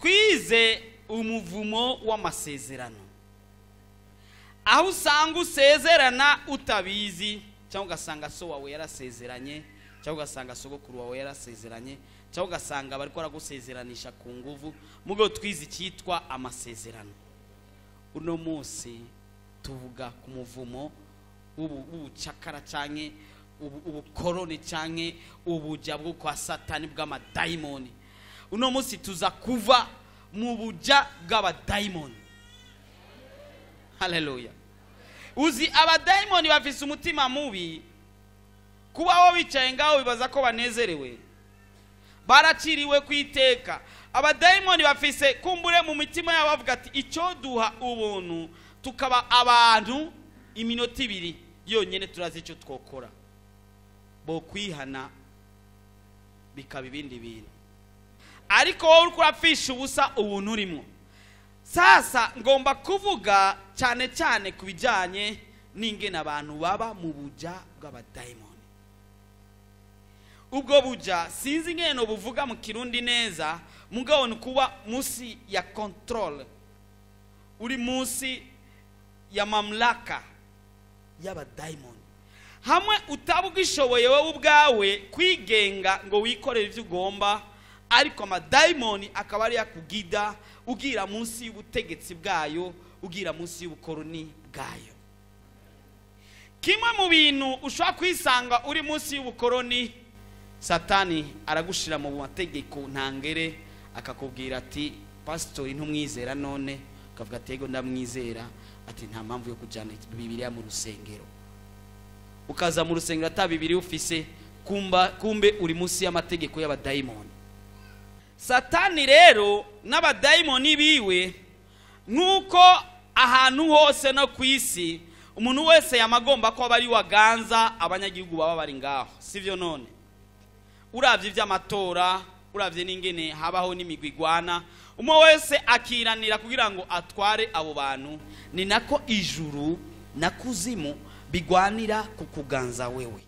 twize umuvumo w'amasezerano aho usanga usezerana utabizi cyangwa ugasanga so wawe yarasezeranye cyangwa ugasanga sogokuru wawe yarasezeranye cyangwa ugasanga bari baragusezeranisha ku nguvu mu rwego twize icyitwa amasezerano uno munsi tuvuga ku muvumo w'ubu- w'ubucakara cyangwa ubu- ubukoroni cyangwa ubujya bwo kwa satani bw'amadayimoni uno munsi tuza kuva mu bujya bw'abadayimoni haleluya uzi abadayimoni bafise umutima mubi kubaho bicaye ngaho bibaza ko banezerewe baraciriwe ku iteka abadayimoni bafise kumbure mu mitima yabo bavuga ati icyo duha ubuntu tukaba abantu iminota ibiri yonyine turazi icyo twokora bo kwihana bikaba ibindi bintu ariko wowe uri kurapfisha ubusa ubuntu urimo sasa ngomba kuvuga cyane cyane ku bijyanye n'ingene abantu baba mu bujya bw'abadayimoni ubwo bujya sinzi ingene buvuga mu kirundi neza mugabo ni kuba munsi ya control uri munsi ya mamlaka y'abadayimoni hamwe utaba ugishoboye wowe ubwawe kwigenga ngo wikorere ibyo ugomba ariko amadayimoni akaba ari yakugida ugira munsi y'ubutegetsi bwayo ugira munsi y'ubukoroni bwayo kimwe mu bintu ushobora kwisanga uri munsi y'ubukoroni satani aragushira mu mategeko ntangere akakubwira ati pasitori ntumwizera none ukavuga ati yego ndamwizera ati nta mpamvu yo kujyana bibiriya mu rusengero ukaza mu rusengero ata bibiriya ufise kumba kumbe uri munsi y'amategeko y'abadayimoni satani rero n'abadayimoni biwe nk'uko ahantu hose no ku isi umuntu wese yamagomba ko aba ari waganza abanyagihugu baba bari ngaho sibyo none urabye iby'amatora urabye n'ingene habaho n'imigwi igwana umwe wese akiranira kugira ngo atware abo bantu ni nako ijuru na kuzimu bigwanira ku kuganza wewe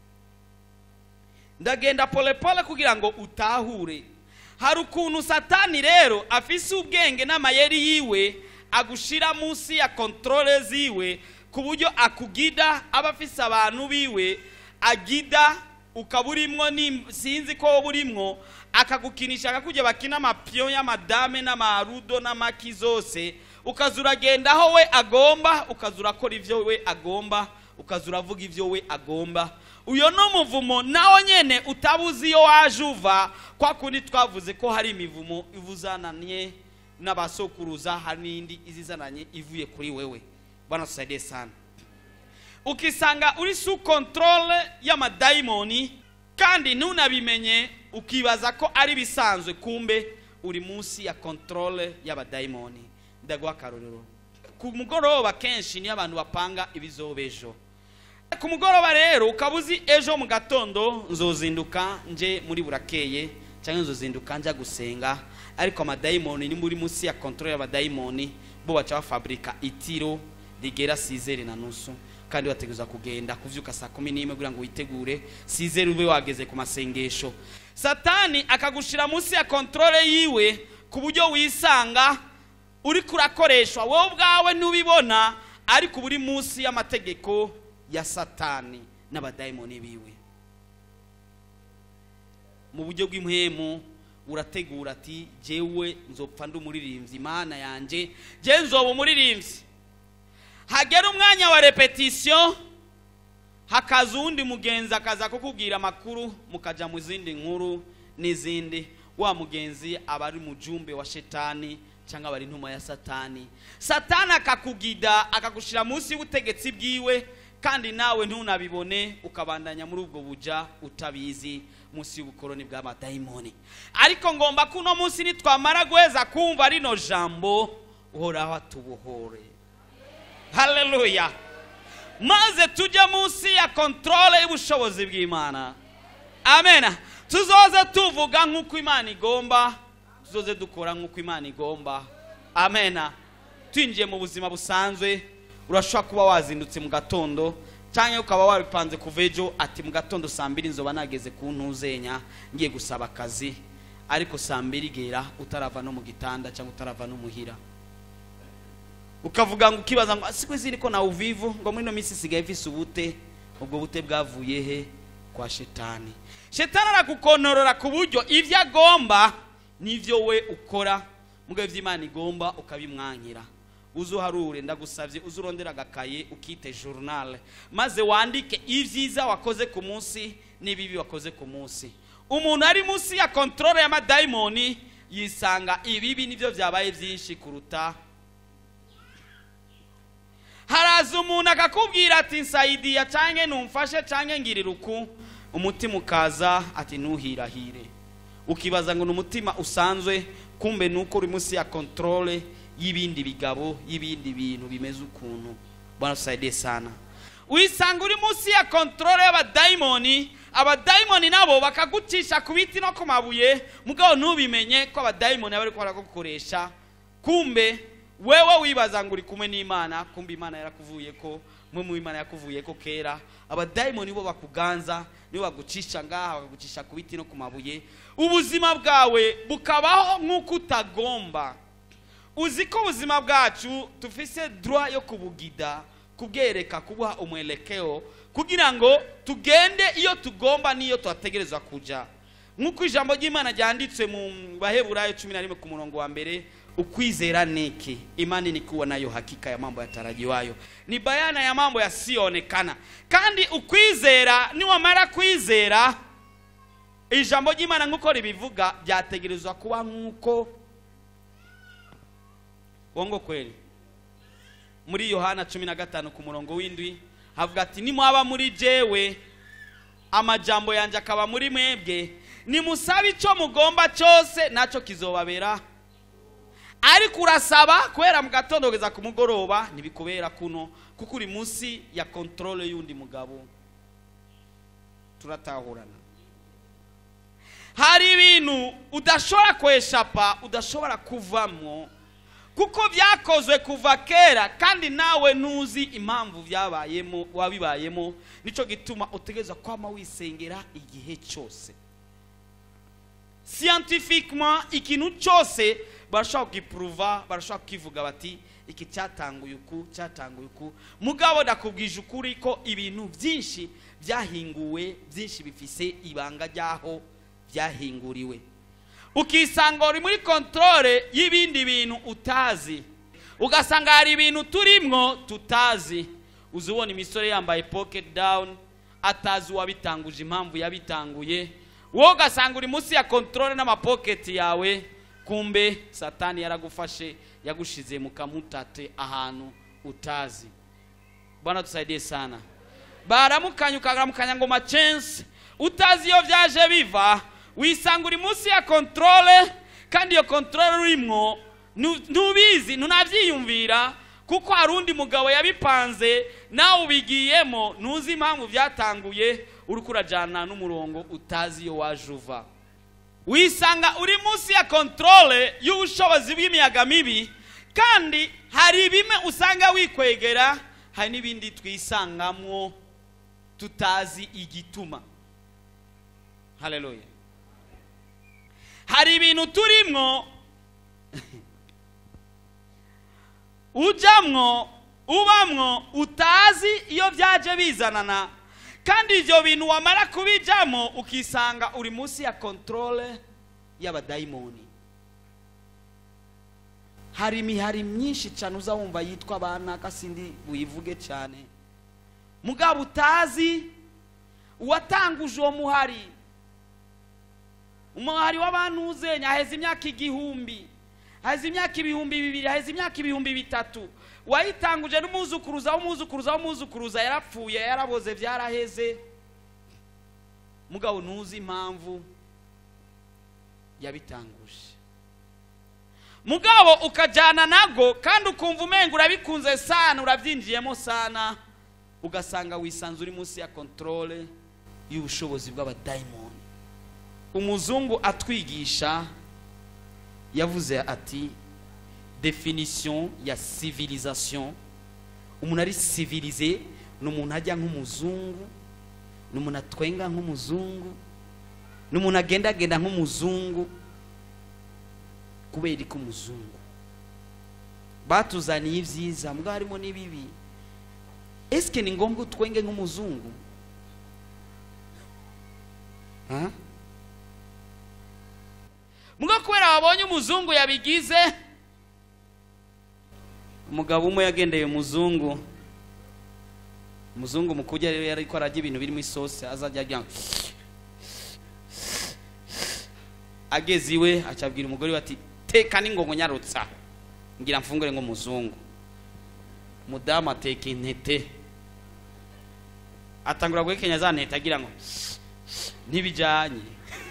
ndagenda polepole kugira ngo utahure hari ukuntu satani rero afise ubwenge n'amayeri yiwe agushira munsi ya kontrole ziwe ku buryo akugida aba afise abantu biwe agida ukaba urimwo ni- sinzi ko wowe urimwo akagukinisha akakujya bakina amapiyo y'amadame n'amarudo n'amaki zose ukaza uragenda aho we agomba ukaza urakora ibyo we agomba ukaza uravuga ibyo we agomba uyo ni umuvumo nawe nyine utabuze iyo waje uva kwa kundi twavuze ko hari imivumo ivuzananye n'abasokuruza hari n'indi izizananye ivuye kuri wewe bwana tusaidie sana ukisanga uri su kontrole y'amadayimoni kandi ntunabimenye ukibaza ko ari bisanzwe kumbe uri munsi ya kontrole y'abadayimoni ndaguha akarorero ku mugoroba kenshi niyo abantu bapanga ibizoba ejo ku mugoroba rero ukaba uzi ejo mu gatondo nzozinduka nje muri burakeye cyangwa nzozinduka njya gusenga ariko amadayimoni ni muri munsi ya kontrole y'abadayimoni bo baca bafabrika itiro rigera sizeri na nusu kandi bateguza kugenda kuvyuka saa kumi n'imwe kugira ngo witegure sizeri ube wageze ku masengesho satani akagushira munsi ya kontrole yiwe ku buryo wisanga uri kurakoreshwa wowe ubwawe ntubibona ariko uba uri munsi y'amategeko ya satani n'abadayimoni biwe mu buryo bw'impwemu urategura ati jewe nzopfa ndi umuririmbyi imana yanjye je nzoba umuririmbyi hagera umwanya wa repetisiyo hakaza uwundi mugenzi akaza kukubwira amakuru mukajya mu zindi nkuru n'izindi wa mugenzi aba ari mujumbe wa shetani cyangwa aba ari intumwa ya satani satani akakugida akagushyira munsi y'ubutegetsi bwiwe kandi nawe ntunabibone ukabandanya muri ubwo buja utabizi munsi y'ubukoroni bw'amadayimoni ariko ngomba ko uno munsi nitwamara guheza kumva rino jambo uhoraho atubohore haleluya maze tujye munsi ya kontrole y'ubushobozi bw'imana amen tuzoze tuvuga nk'uko imana igomba tuzoze dukora nk'uko imana igomba amen twinjiye mu buzima busanzwe urashobora kuba wazindutse mu gatondo cyangwa ukaba wabipanze kuva ejo ati mu gatondo saa mbiri nzoba nageze ku ntuzenya ngiye gusaba akazi ariko saa mbiri igera utarava no mu gitanda cyangwa utarava no muhira ukavuga ngo ukibaza ngo si kwezi niko nawe uvivu ngo muri ino minsi isigaye vise ubute ubwo bute bwavuye he kwa shetani shetani aragukontorora ku buryo ibyo agomba n'ibyo we ukora mugabo iby'imana igomba ukabimwankira uze uharure ndagusabye uze urondera agakaye ukite journal maze wandike ibyiza wakoze ku munsi n'ibibi wakoze ku munsi umuntu ari munsi ya control y'amadayimoni yisanga ibibi nibyo byabaye byinshi kuruta haraza umuntu akakubwira ati nsaidiya canke numfashe canke ngirira uku umutima ukaza ati ntuhirahire ukibaza ngo ni umutima usanzwe kumbe nuko uri munsi ya controle y'ibindi bigabo y'ibindi bintu bimeze ukuntu bwana tusaidie sana wisanga uri munsi ya controle y'abadayimoni abadayimoni nabo bakagucisha ku biti no ku mabuye mugabo ntubimenye ko abadayimoni bari baragukoresha kumbe wewe wibaza ngo uri kumwe n'imana kumbe imana yarakuvuye ko mwe mu imana yakuvuye ko kera abadayimoni bo bakuganza nibo bagucisha ngaha bakagucisha ku biti no ku mabuye ubuzima bwawe bukabaho nk'uko utagomba uzi ko ubuzima bwacu dufise droit yo kubugida kubwereka kubuha umwelekeo kugira ngo tugende iyo tugomba n'iyo tuhategerezwa kuja nk'uko ijambo ry'imana ryanditswe mu baheburayo cumi na rimwe ku murongo wa mbere ukwizera niki imani ni kuwa nayo hakika ya mambo yatarajiwayo ni bayana ya mambo yasiyoonekana kandi ukwizera niwamara kwizera ijambo ry'imana nk'uko ribivuga byategerezwa kuba nk'uko wongo kweli muri yohana cumi na gatanu ku murongo w'indwi havuga ati nimwaba muri jewe amajambo yanjye akaba muri mwebwe nimusabe icyo mugomba cyose nacyo kizobabera ariko urasaba kubera mu gatondo kugeza ku mugoroba ntibikubera kuno kuko uri munsi ya controle y'undi mugabo turatahurana hari ibintu udashobora kweshapa udashobora kuvamo kuko byakozwe kuva kera kandi nawe ntuzi impamvu byabayemo wabibayemo nicyo gituma utegereza kwama wisengera igihe cyose scientifiquement ikintu cyose barashobora kugipuruva barashobora kukivuga bati iki cyatanguye uku cyatanguye uku mugabo ndakubwije ukuri ko ibintu byinshi byahinguwe byinshi bifise ibanga ry'aho byahinguriwe ukisanga uri muri controle y'ibindi bintu utazi ugasanga hari ibintu turimwo tutazi uzi ubona imisore yambaye pocket down atazi uwabitanguje impamvu yabitanguye wowe ugasanga uri munsi ya controle n'amapoketi yawe kumbe satani yaragufashe yagushize mu kamutate ahantu utazi bwana tusaidie sana baramukanya ukaramukanya ngo machense utazi iyo byaje biva wisanga uri munsi ya controle kandi iyo controle urimwo ntubizi ntunabyiyumvira kuko hari undi mugabo yabipanze nawe ubigiyemo ntuzi impamvu byatanguye uri kurajyana n'umurongo utazi iyo waje uva wisanga uri munsi ya controle y'ubushobozi bw'imiyaga mibi kandi hari bimwe usanga wikwegera hari n'ibindi twisangamwo tutazi igituma haleluya hari ibintu turimwo ujamwo ubamwo utazi iyo byaje bizanana kandi ibyo bintu wamara kubijyamo ukisanga uri munsi ya controle y'abadayimoni hari imihari myinshi cyane uza wumva yitwa abana kasindi buyivuge cyane mugabo utazi uwatanguje uwo muhari umuhari w'abantu uzenya haheze imyaka igihumbi haheze imyaka ibihumbi bibiri haheze imyaka ibihumbi bitatu wayitanguje n'umuzukuruza w'umuzukuruza w'umuzukuruza yarapfuye yaraboze byaraheze mugabo ntuzi impamvu yabitanguje mugabo ukajyana nago kandi ukumva umenga urabikunze sana urabyinjiyemo sana ugasanga wisanze uri munsi ya controle y'ubushobozi bw'abadayimoni umuzungu atwigisha yavuze ati definition ya civilisation umuntu ari civilize ni umuntu ajya nk'umuzungu ni umuntu atwenga nk'umuzungu ni umuntu agendagenda nk'umuzungu kubera ko umuzungu batuzaniye ibyiza mbwa harimo n'ibibi esike ni ngombwa utwenge nk'umuzungu Ha? mbwa kubera wabonye umuzungu yabigize umugabo umwe yagendeye umuzungu umuzungu mu kurya rero yariko ararya ibintu birimo isosi azajya arya ageze iwe acabwira umugore we ati teka n'ingongo nyarutsa ngira mfungure nk'umuzungu mudamu ateka intete atangura guhekenya za ntete agira ngo ntibijanye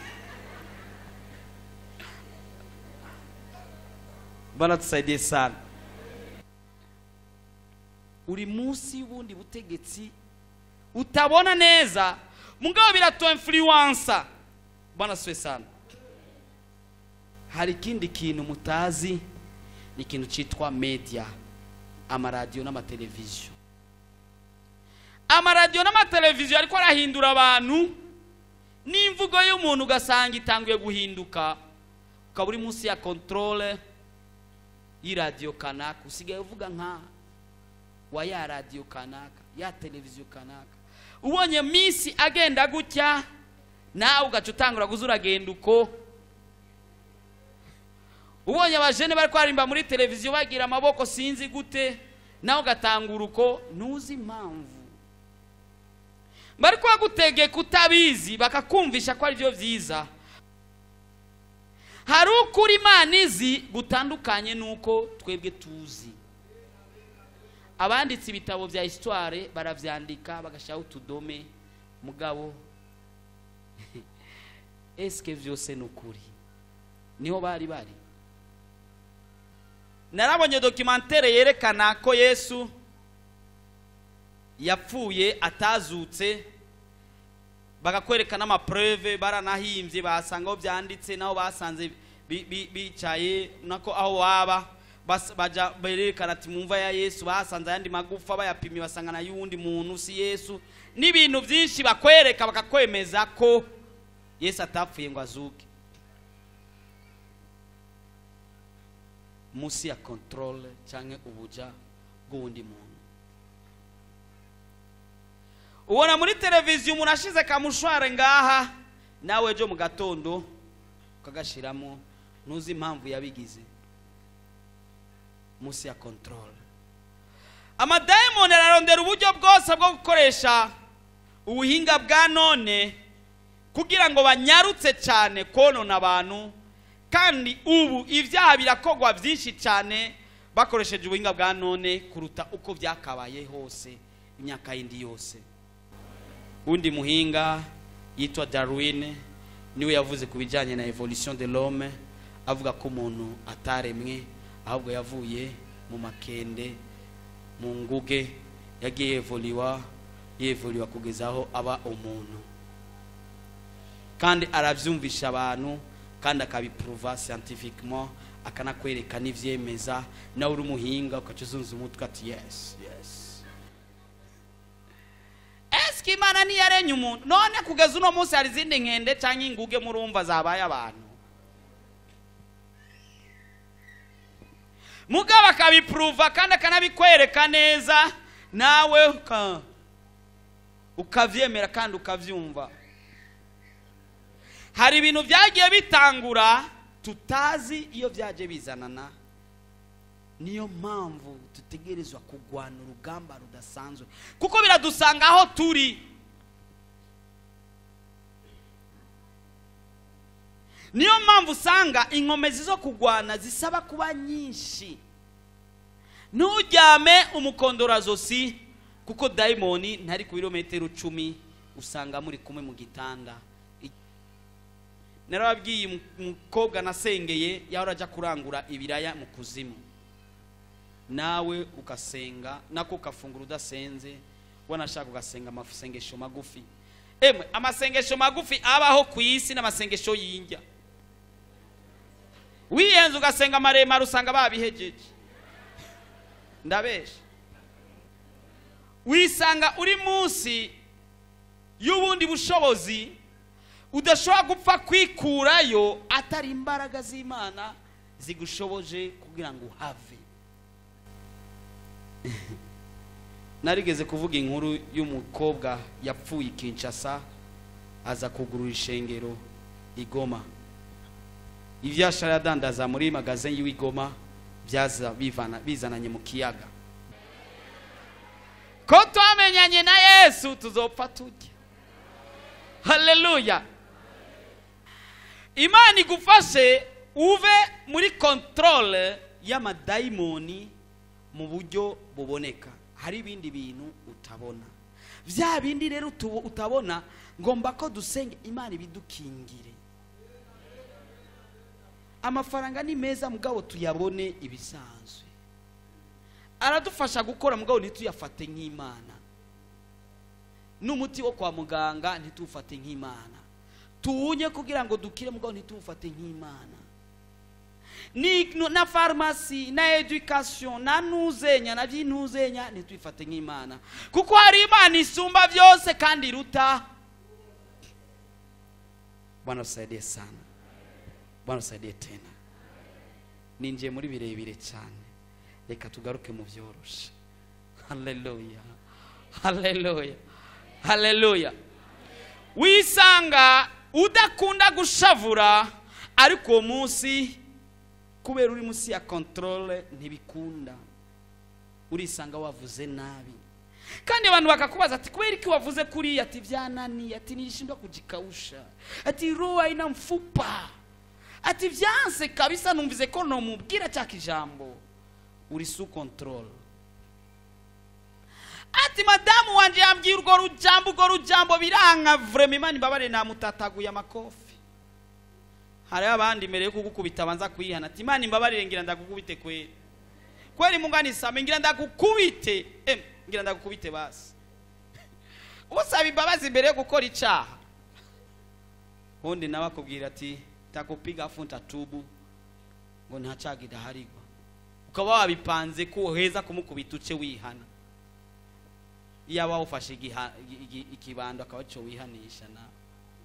banatusaidiye sana uri munsi y'ubundi butegetsi utabona neza mugabo biratu influensa bwana siwe sana hari ikindi kintu mutazi ni ikintu cyitwa media amaradiyo n'amateleviziyo amaradiyo n'amateleviziyo ariko arahindura abantu n'imvugo y'umuntu ugasanga itanguye guhinduka ukaba uri munsi ya controle y'iradiyo kanaka usigaye uvuga nka wa ya radiyo kanaka ya televiziyo kanaka ubonye minsi agenda gutya nawe ugaca utangura guza uragenda uko ubonye abajene bari kwarimba muri televiziyo bagira amaboko sinzi gute nawe ugatangura uko ntuzi impamvu bari kubagutegeka utabizi bakakumvisha ko ari byo byiza hari ukuri imana izi gutandukanye n'uko twebwe tuzi abanditse ibitabo bya histoire barabyandika bagashyiraho utudome mugabo esike byose ni ukuri niho bari bari narabonye dokimantere yerekana ko yesu yapfuye atazutse bagakwereka n'amapreve baranahimbye basanga aho byanditse naho basanze bi- bi- bicaye nako aho waba bas- baja berekana ati mumva ya yesu basanze ayandi magufa bayapimye basanga na y'uwundi muntu si yesu n'ibintu byinshi bakwereka bakakwemeza ko yesu atapfuye ngo azuke munsi ya controle cyangwa ubuja bw'uwundi muntu ubona muri televiziyo umuntu ashize kamushware ngaha nawe ejo mu gatondo ukagashyiramo ntuzi impamvu yabigize munsi ya controle amadayimoni ararondera uburyo bwose bwo gukoresha ubuhinga bwa none kugira ngo banyarutse cyane konona abantu kandi ubu ibyaha birakogwa byinshi cyane bakoresheje ubuhinga bwa none kuruta uko byakabaye hose imyaka yindi yose undi muhinga yitwa darwin niwe yavuze ku bijyanye na evolution de l'homme avuga ko umuntu ataremwe ahubwo yavuye mu makende mu nguge yagiye yevoliwa yevoliwa kugeza aho aba umuntu kandi arabyumvisha abantu kandi akabipuruva scientifiquement akanakwereka n'ibyemeza nawe uri umuhinga ugaca uzunza umutwe ati yes yes esike imana ntiyarenye umuntu none kugeza uno munsi hari izindi nkende cyangwa inguge murumva zabaye abantu mugabo akabipuruva kandi akanabikwereka neza nawe uka- ukabyemera kandi ukabyumva hari ibintu byagiye bitangura tutazi iyo byaje bizanana niyo mpamvu dutegerezwa kurwana urugamba rudasanzwe kuko biradusanga aho turi niyo mpamvu usanga inkomezi zo kurwana zisaba kuba nyinshi ntujyame umukondorazosi kuko dayimoni ntari ku birometero cumi usanga muri kumwe mu gitanda narababwiye umukobwa nasengeye yahora ajya kurangura ibiraya mu kuzimu nawe ugasenga nako ukafungura udasenze wanashaka ugasenga amasengesho magufi emwe amasengesho magufi abaho ku isi n'amasengesho y'injya wiyenze ugasenga maremare usanga babihegeje ndabesha wisanga uri munsi y'ubundi bushobozi udashobora gupfa kwikurayo atari imbaraga z'imana zigushoboje kugira ngo uhave narigeze kuvuga inkuru y'umukobwa yapfuye i kinshasa aza kugurura ishengero igoma ibyo yashara adandaza muri magazine y'igoma byaza bivana bizananye mu kiyaga ko twamenyanye na yesu tuzopfa tujya haleluya imana igufashe uve muri controle y'amadayimoni mu buryo buboneka hari ibindi bintu utabona bya bindi rero utu- utabona ngomba ko dusenga imana ibidukingire amafaranga ni meza mugabo tuyabone ibisanzwe aradufasha gukora mugabo ntituyafate nk'imana n'umuti wo kwa muganga ntituwufate nk'imana tuwunye kugira ngo dukire mugabo ntituwufate nk'imana ni na farumasi na education na ntuzenya na by'intuzenya ntitwifate nk'imana kuko hari imana isumba byose kandi iruta bwana usaidie sana bwana usaidie tena ninjiye muri birebire cyane reka tugaruke mu byoroshe haleluya haleluya haleluya wisanga udakunda gushavura ariko uwo munsi kubera uri munsi ya controle ntibikunda urisanga wavuze nabi kandi abantu bakakubaza ati kubera iki wavuze kuriya ati byananiye ati nilishindwa kujikausha ati roho haina mfupa ati vyanse kabisa numvize ko nomubwira cya kijambo uri su control ati madamu wanje yambwiye urwo rujambo urwo rujambo biranka vrema imana imbabare namutataguye amakofi hariho abandi mbere yo kugukubita banza kwihana ati imana imbabarire ngira ndagukubite kweri kweri munganisame ngira ndagukubite em ngira ndagukubite basi usaba imbabazi mbere yo gukora icyaha undi nawe akubwira ati takupiga afu ntatubu ngo nta cyaha idaharigwa ukaba wabipanze ko uheza kumukubita uce wihana iyaba wawufashe igiha- igi- igi- ikibando akaba cyo wihanisha nawe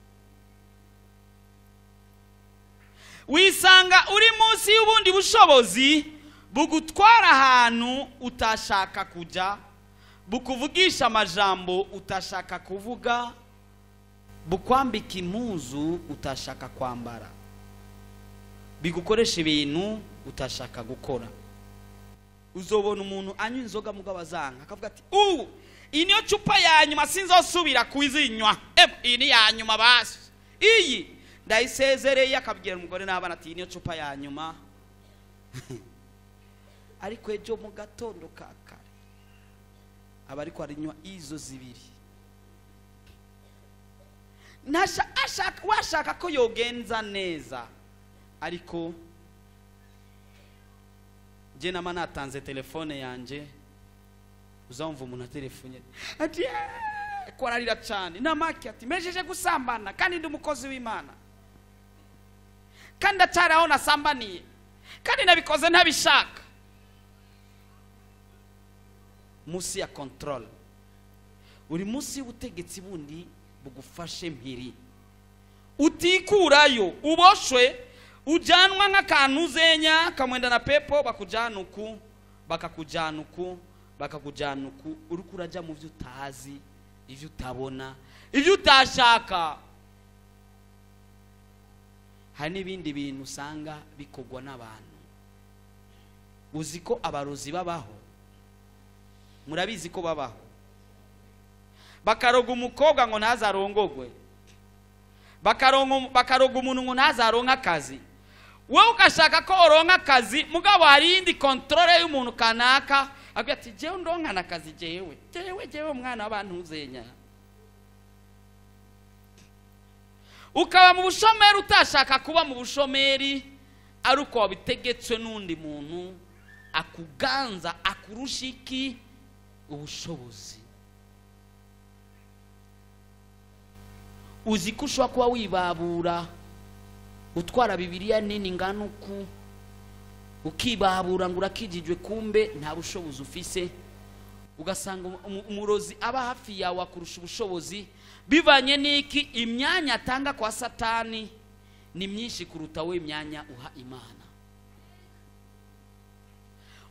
wisanga uri munsi y'ubundi bushobozi bugutwara ahantu utashaka kujya bukuvugisha amajambo utashaka kuvuga bukwambika impuzu utashaka kwambara bigukoresha ibintu utashaka gukora uzobona umuntu anywa inzoga mugabo azanga akavuga ati ubu iyi niyo cupa ya nyuma sinzosubira kuzinywa Em, iyi ni ya nyuma basi iyi ndayisezereye akabwira umugore n'abana ati iyi niyo cupa ya nyuma ariko ejo mu gatondo ka kare aba ariko arinywa izo zibiri Ntasha- ashaka- washaka ko yogenza neza ariko njye nama natanze telefone yanjye uzamva umuntu atelefone ati "Eh, ko ararira cyane namaki ati mejeje gusambana kandi ndi umukozi w'imana kandi ndacyari aho nasambaniye kandi nabikoze ntabishaka munsi ya control uri munsi y'ubutegetsi bundi bugufashe mpiri utikurayo uboshwe ujyanwa nk'akantu uzenya kamwenda na pepo bakujyana uku bakakujyana uku bakakujyana uku uri kurajya mu byo utazi ibyo utabona ibyo utashaka hari n'ibindi bintu usanga bikorwa n'abantu uzi ko abarozi babaho murabizi ko babaho bakaroga umukobwa ngo ntazarongogwe bakarongo- bakaroga umuntu ngo ntazaronke akazi wowe ugashaka ko uronka akazi mugabo hari iyindi kontorore y'umuntu kanaka agira ati jewe ndonkana akazi jewe jewe jewe umwana w'abantu uzenya ukaba mu bushomeri utashaka kuba mu bushomeri ari uko wabitegetswe n'undi muntu akuganza akurusha iki ubushobozi uzi ko ushobora kuba wibabura utwara bibiriya nini ngana uku ukibabura ngo urakijijwe kumbe nta bushobozi ufise ugasanga umu- umu- umurozi aba hafi yawe akurusha ubushobozi bivanye n'iki imyanya atanga kwa satani ni myinshi kuruta we imyanya uha imana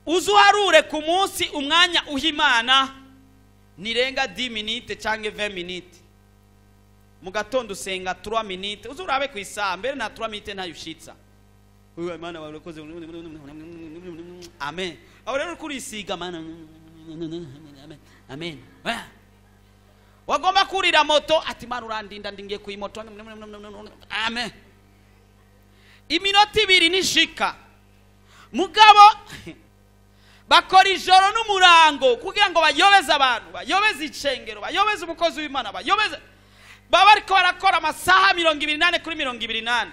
uze uharure ku munsi umwanya uha imana nirenga 10 minute cyangwa 20 minute mu gatondo usenga 3 minute uze urabe ku isaha mbere na 3 minute ntayo ushitsa uyu imana barakoze amen aho rero kuri isiga mana amen amen wagomba kurira moto ati mana urandinda ndingiye ku moto amen iminota ibiri nishika mugabo bakora ijoro n'umurango kugira ngo bayobeze abantu bayobeze icengero bayobeze umukozi w'imana bayobeze baba ariko barakora amasaha mirongo ibiri n'ane kuri mirongo ibiri n'ane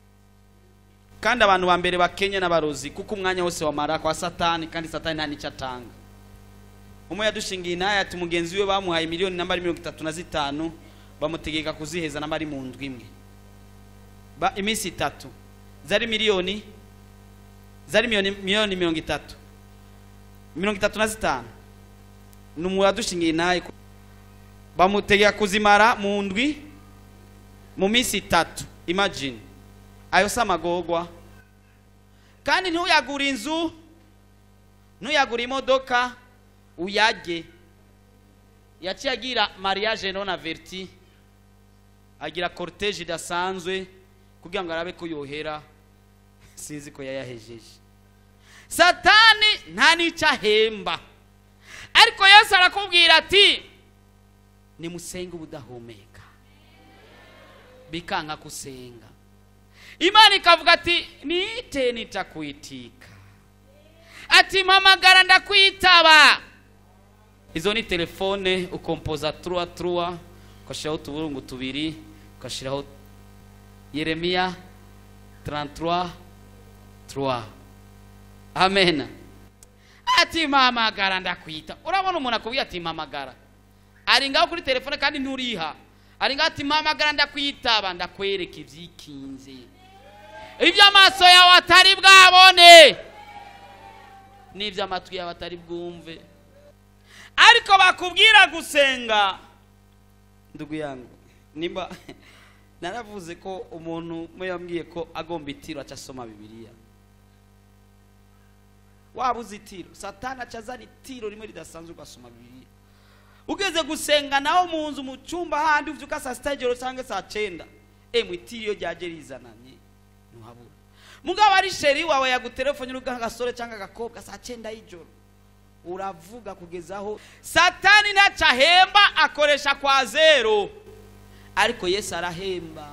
kandi abantu ba mbere bakenye n'abarozi kuko umwanya wose wamara kwa satani kandi satani nta n'icyo atanga umwe yadushingiye inaha ati mugenzi we bamuhaye miliyoni namba mirongo itatu na zitanu bamutegeka kuziheza namba ari mu ndwi imwe iminsi itatu zari miliyoni zari miliyoni mirongo itatu mirongo itatu na zitanu ni umuntu wadushingiye nawe bamutegeka kuzimara mu ndwi mu minsi itatu imagine ayo si amagorwa kandi ntuyagure inzu ntuyagure imodoka uyage yaciye agira mariage non averti agira cortege idasanzwe kugira ngo arabe ko yohera sinzi ko yayahejeje satani nta n'icyo ahemba ariko yesu arakubwira ati nimusenge ubudahumeka bikanka kusenga imana ikavuga ati nite nitakwitika ati mpamagara ndakwitaba izo ni telefone ukompoza truwa truwa ugashyiraho utuburungu tubiri ugashyiraho yeremiya 33 3 amen ati mpamagara ndakwita urabona umuntu akubwira ati mpamagara ari ngaho kuri telefone kandi nturiha ari ngaho ati mpamagara ndakwitaba ndakwereka ibyikinze iby'amaso yawe atari bwabone n'iby'amatwi yawe atari bwumve ariko bakubwira gusenga ndugu yangu nimba naravuze ko umuntu umwe yambwiye ko agomba itiro aca asoma bibiliya waba uzi itiro satani aca azana itiro rimwe ridasanzwe ugasoma bibiliya ugeze gusenga naho mu nzu mu cyumba handi ubyuka saa sita y'ijoro cyangwa saa cyenda emu itiro iyo ryaje rizananye ntuhabura mugabo ari sheri wawe yagutelefone uri agasore cyangwa agakobwa saa cyenda y'ijoro uravuga kugeza aho satani ntacyo ahemba akoresha kwa zero ariko yesu arahemba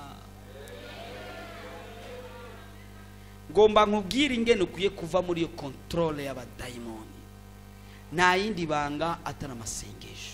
ngomba nkubwire ingene ukwiye kuva muri iyo kontorore y'abadayimoni nta yindi banga atari amasengesho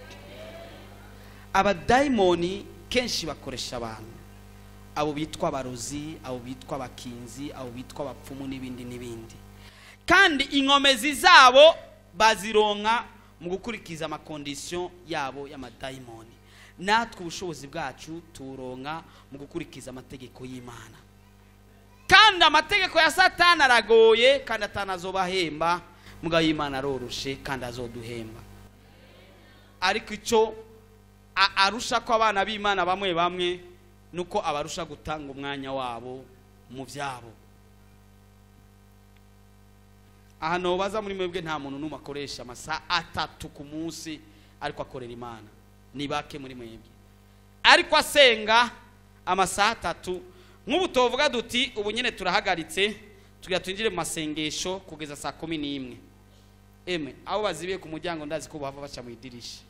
abadayimoni kenshi bakoresha abantu abo bitwa abarozi abo bitwa abakinzi abo bitwa abapfumu n'ibindi n'ibindi kandi inkomezi zabo bazironka mu gukurikiza amakondisiyo yabo y'amadayimoni natwe ubushobozi bwacu turonka mu gukurikiza amategeko y'imana kandi amategeko ya satani aragoye kandi atanazobahemba mugabo y'imana aroroshe kandi azoduhemba ariko icyo arusha ko abana b'imana bamwe bamwe ni uko abarusha gutanga umwanya wabo mu byabo ahantu baza muri mwebwe nta muntu n'umwe akoresha amasaha atatu ku munsi ariko akorera imana ni bake muri mwebwe ariko asenga amasaha atatu nk'ubu tuvuga duti ubu nyine turahagaritse tugira twinjire mu masengesho kugeza saa kumi n'imwe emwe abo bazibiye ku muryango ndazi ko bava baca mu idirisha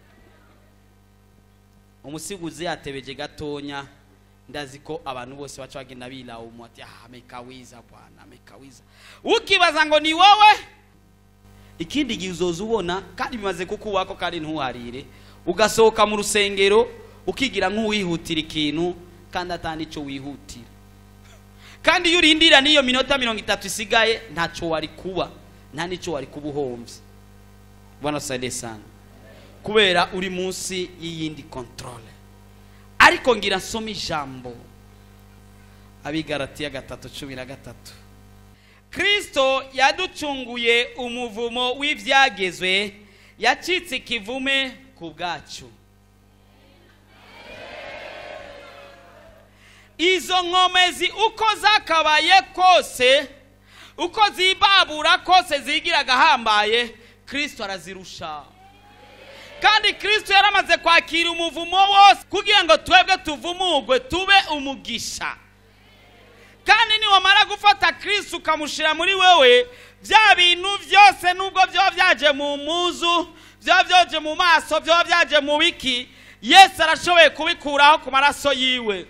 umusiguzi yatebeje gatonya ndazi ko abantu bose baca bagenda birawuma ati ah mekawiza bwana mekawiza ukibaza ngo ni wowe ikindi gihe uzoza ubona kandi bimaze kukuwako kandi ntuharire ugasohoka mu rusengero ukigira nk'uwihutira ikintu kandi atandi icyo wihutira kandi iyo urindira n'iyo minota mirongo itatu isigaye ntacyo wari kuba nta n'icyo wari kuba uhombye bwana sade sana kubera uri munsi y'iyindi kontorore ariko ngira nsoma ijambo abigaratiya gatatu cumi na gatatu kirisito yaducunguye umuvumo w'ibyagezwe yacitse ikivume ku bwacu izo nkomezi uko zakabaye kose uko zibabura kose zigira agahambaye kristo arazirusha kandi kristo yaramaze kwakira umuvumo wose kugira ngo twebwe tuvumugwe tube umugisha kandi niwamara gufata kristo ukamushyira muri wewe bya bintu byose nubwo byaba byaje mu muzu byaba byaje mu maso byaba byaje mu biki yesu arashoboye kubikuraho ku maraso yiwe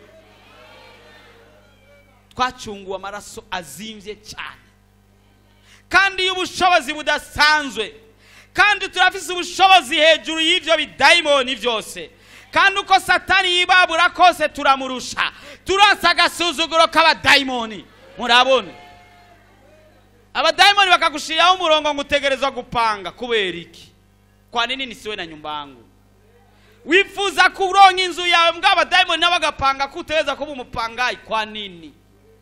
twacunguwe amaraso azimbye cyane kandi y'ubushobozi budasanzwe kandi turafise ubushobozi hejuru y'ibyo bidayimoni byose kandi uko satani yibabura kose turamurusha turasa agasuzuguro k'abadayimoni murabona abadayimoni bakagushiriraho umurongo ngo utegerezwa gupanga kubera iki kwa nini nisiwe na nyumbangu wifuza kuronka inzu yawe mbwa abadayimoni nabo bagapanga ko utegereza kuba umupangayi kwa nini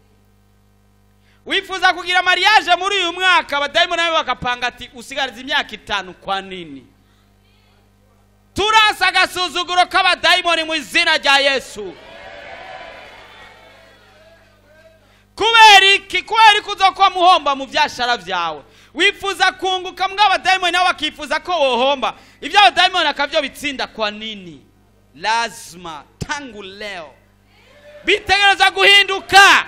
wifuza kugira mariage muri uyu mwaka abadayimoni nabo bagapanga ati usigariza imyaka itanu kwa nini turasa agasuzuguro k'abadayimoni mu izina rya yesu kubera iki kubera iki uzokuba muhomba mu byashara byawe wifuza kunguka mbwa abadayimoni nabo bakifuza ko wohomba ibyo abadayimoni akabyo bitsinda kwa nini lazima tangu leo bitegereza guhinduka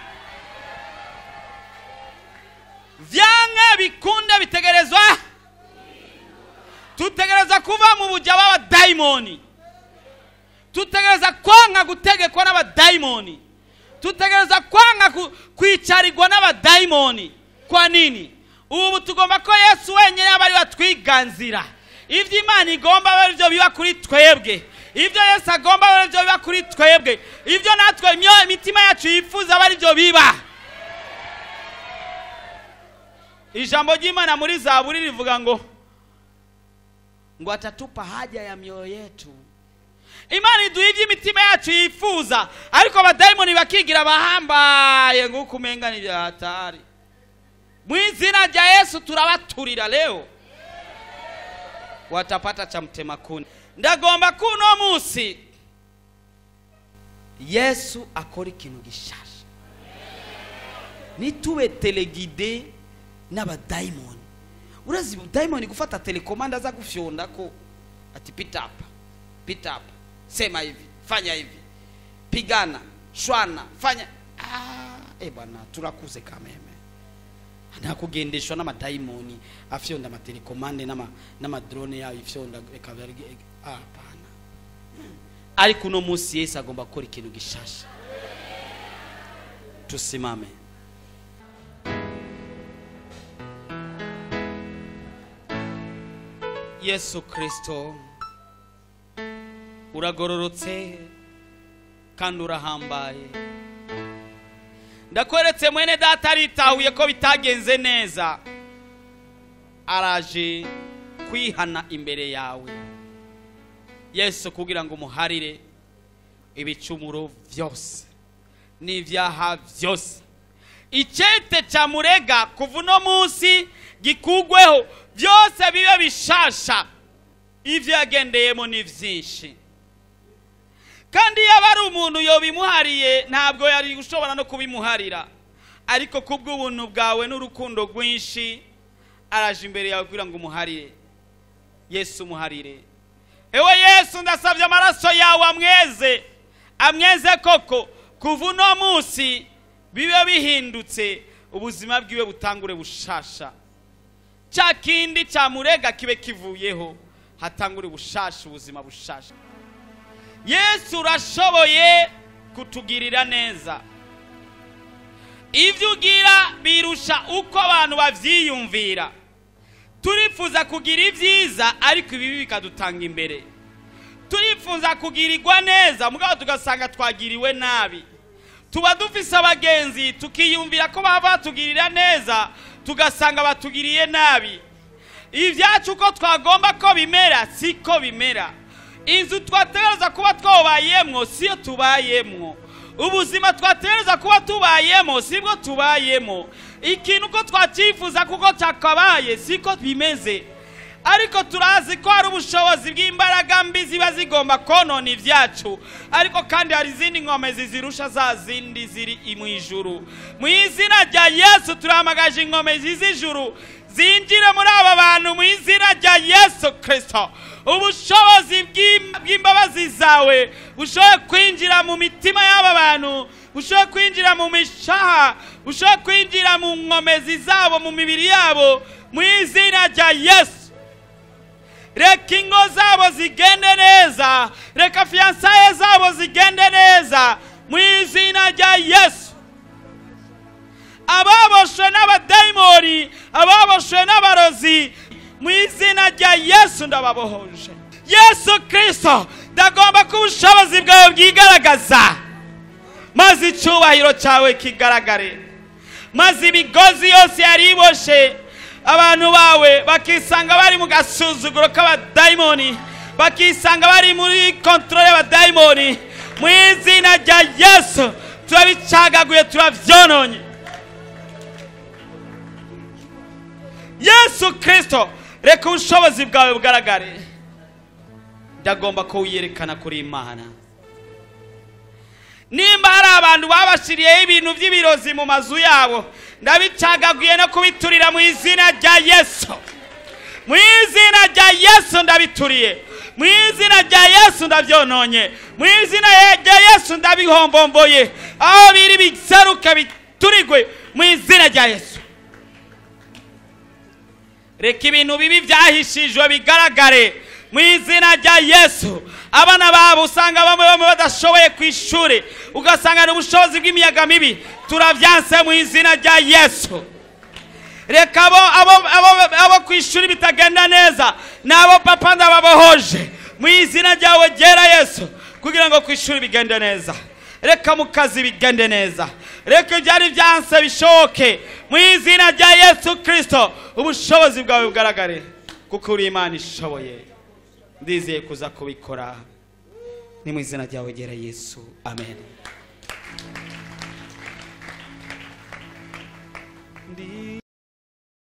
vyanke bikunde bitegerezwa tutegereza kuva mu bujya b'abadayimoni tutegereza kwanga gutegekwa n'abadayimoni tutegereza kwanga ku- kwicarirwa n'abadayimoni kwa nini ubu tugomba ko yesu wenyine aba ari we atwiganzira ibyo imana igomba aba ari byo biba kuri twebwe ibyo yesu agomba aba ari byo biba kuri twebwe ibyo natwe imyo- imitima yacu yifuza aba ari byo biba ijambo ry'imana muri zaburi rivuga ngo ngo atatupa haja ya mioyo yetu imana iduha ibyo imitima yacu yifuza ariko abadayimoni bakigira abahambaye nguko umenga ni bya hatari mu izina rya yesu turabaturira leo watapata cha mtema kuni ndagomba ko uno munsi yesu akora ikintu gishasha nitube telegide n'abadayimoni urazi dayimoni gufata telekomanda aza gufyonda ko ati pita hapa pita hapa sema hivi fanya hivi pigana shwana fanya ah, eh bwana turakuze kameme ntakugendeshwa n'amadayimoni afyonda amatelekomande n'ama- n'amadrone yayo ifyonda ikaba ari ah, hapana ariko uno munsi yesu agomba gukora ikintu gishasha tusimame yesu kristo uragororotse kandi urahambaye ndakweretse mwene data aritahuye ko bitagenze neza araje kwihana imbere yawe yesu kugira ngo umuharire ibicumuro byose n'ibyaha byose icyete cyamurega kuva uno munsi gikugweho byose bibe bishasha ibyo yagendeyemo ni byinshi kandi iyo aba ari umuntu yobimuhariye ntabwo yari ushobora no kubimuharira ariko kubw'ubuntu bwawe n'urukundo rwinshi araje imbere yawe kugira ngo umuharire yesu umuharire ewe yesu ndasabye amaraso yawe amweze amweze koko kuva uno munsi bibe bihindutse ubuzima bwiwe butangure bushasha cya kindi cyamurega kibe kivuyeho hatangure bushasha ubuzima bushasha yesu urashoboye kutugirira neza ibyo ugira birusha uko abantu babyiyumvira turifuza kugira ibyiza ariko ibibi bikadutanga imbere turifuza kugirirwa neza mugabo tugasanga twagiriwe nabi tuba dufise abagenzi tukiyumvira ko baba batugirira neza tugasanga batugiriye nabi ibyacu uko twagomba ko bimera siko bimera inzu twategereza kuba twabayemwo siyo tubayemwo ubuzima twategereza kuba tubayemo sibwo tubayemo ikintu uko twacyifuza kuko cyakabaye siko bimeze ariko turazi ko hari ubushobozi bw'imbaraga mbi ziba zigomba konona ibyacu ariko kandi hari izindi nkomezi zirusha za zindi ziri mu ijuru mu izina rya yesu turahamagaje inkomezi z'ijuru zinjire muri aba bantu mu izina rya yesu kirisito ubushobozi bw'im- bw'imbabazi zawe bushoboye kwinjira mu mitima y'aba bantu bushoboye kwinjira mu mishaha bushoboye kwinjira mu nkomezi zabo mu mibiri yabo mu izina rya yesu reka ingo zabo zigende neza reka fiyansaye zabo zigende neza mu izina rya yesu ababoshwe n'abadayimoni ababoshwe n'abarozi mu izina rya yesu ndababohoje yesu kirisito ndagomba ko ubushobozi bwawe bwigaragaza maze icyubahiro cyawe kigaragare maze imigozi yose yari iboshe abantu bawe bakisanga bari mu gasuzuguro k'abadayimoni bakisanga bari muri kontorore y'abadayimoni mu izina rya yesu turabicagaguye turabyononye yesu kirisito reka ubushobozi bwawe bugaragare ndagomba ko wiyerekana kuri imana nimba hari abantu babashiriyeho ibintu by'ibirozi mu mazu yabo ndabicagaguye no kubiturira mu izina rya yesu mu izina rya yesu ndabituriye mu izina rya yesu ndabyononye mu izina rya yesu ndabihombomboye aho biri biseruke biturigwe mu izina rya yesu reka ibintu bibi byahishijwe bigaragare mu izina rya yesu abana babo usanga bamwe bamwe badashoboye ku ishuri ugasanga ni ubushobozi bw'imiyaga mibi turabyanse mu izina rya yesu reka abo abo abo abo ku ishuri bitagenda neza ni abo papa ndababohoje mu izina ryawe ryera yesu kugira ngo ku ishuri bigende neza reka mu kazi bigende neza reka ibyari byanse bishoboke mu izina rya yesu kirisito ubushobozi bwawe bugaragare kuko uri imana ishoboye ndizeye kuza kubikora ni mu izina ryawe ryera yesu amen